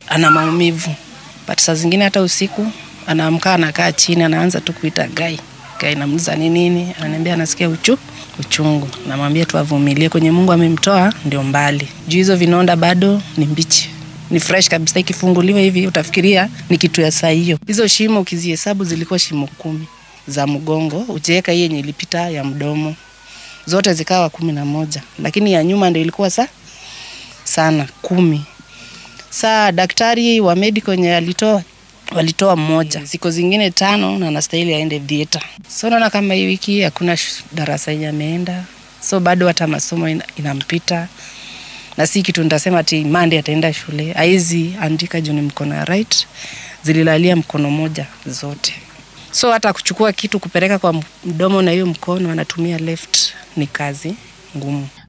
ana maumivu, but saa zingine hata usiku anaamka anakaa chini anaanza tu kuita gai gai, namuuliza ni nini, ananiambia anasikia uchu uchungu. Namwambia tu avumilie, kwenye Mungu amemtoa ndio mbali, juu hizo vinonda bado ni mbichi ni fresh kabisa. Ikifunguliwa hivi utafikiria ni kitu ya saa hiyo. Hizo shimo ukizihesabu zilikuwa shimo kumi za mgongo, ukiweka hii yenye ilipita ya mdomo, zote zikawa kumi na moja, lakini ya nyuma ndio ilikuwa sa sana kumi. Saa daktari wa medical yenye alitoa walitoa mmoja, ziko zingine tano na anastahili aende theater. So naona kama hii wiki hakuna darasa yenye ameenda, so bado hata masomo ina, inampita na si kitu nitasema ati Monday ataenda shule, haizi andika juu ni mkono ya right, zililalia mkono moja zote, so hata kuchukua kitu kupeleka kwa mdomo na hiyo mkono anatumia left ni kazi ngumu.